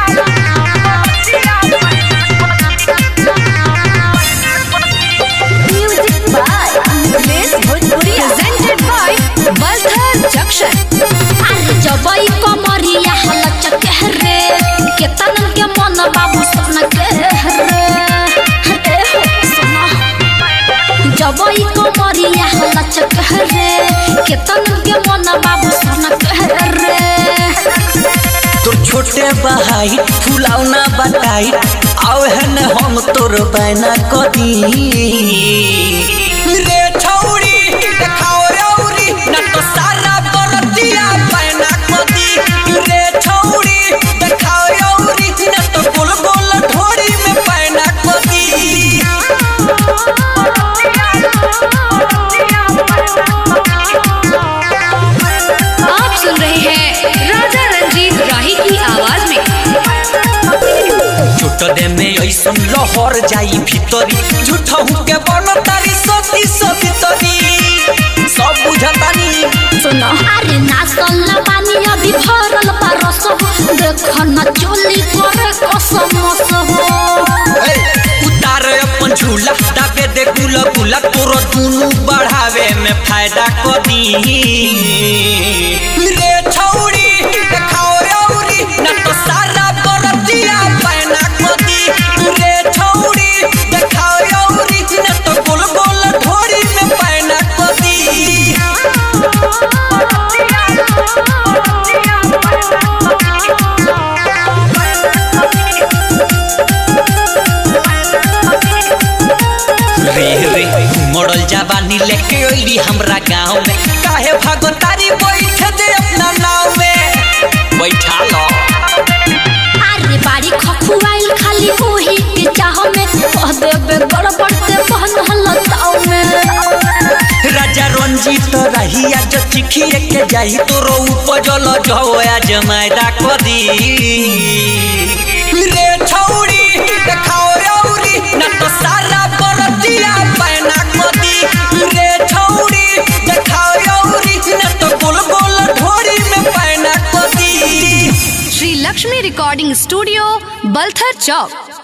Music by Bliss Bhojpuria. Presented by Balthar Junction. अरे जबई कमरिया हलचक रे केतन के मन बाबू सन के रे ए हो सुना जबई कमरिया हलचक रे केतन के मन बाबू सन के रे तोर छोटे बहाई फुलावना बताई आव है न हम तोर बैना कदी रे छौरी देखाओ रौरी न तो सारा बरतिया बैना कदी रे छौरी देखाओ रौरी न तो गोल गोल ढोरी में बैना कदी आप सुन रहे हैं राजा रंजीत राही की आवाज में झूठ दे में ऐसन लहर जाई भीतरी झूठ के बन तारी सती सवितरी सब बुझतानी सुनो अरे नाचल ना पानी अभी भरल पारस हो देख न चोली करे कसम हो ए, उतार अपन झूला दाबे दे गुला गुला तोरो दुनु बढ़ावे में फायदा कदी रे छौरी देखाओ रौरी न तो सारा बरतिया पैना कदी रे छौरी देखाओ रौरी न तो गोल गोल ढोरी में पैना कदी रे रे मॉडल जवानी लेके अइली हमरा गांव में काहे भागोतारी बैठ दे अपना नाव में बैठा लो अरे बाड़ी खखुआइल खाली ओही के चाह में कह देबे गड़बड़ ते बहन हलताव में राजा रंजीत रहिया जो चिखिए के जाई तोरो उपजल जवया जमायदा कदी रे छौरी देखाओ रौरी न तो सारा बरतिया पैना कदी रे छौरी देखाओ रौरी न तो गोल गोल ढोरी में पैना कदी श्री लक्ष्मी रिकॉर्डिंग स्टूडियो बल्थर चौक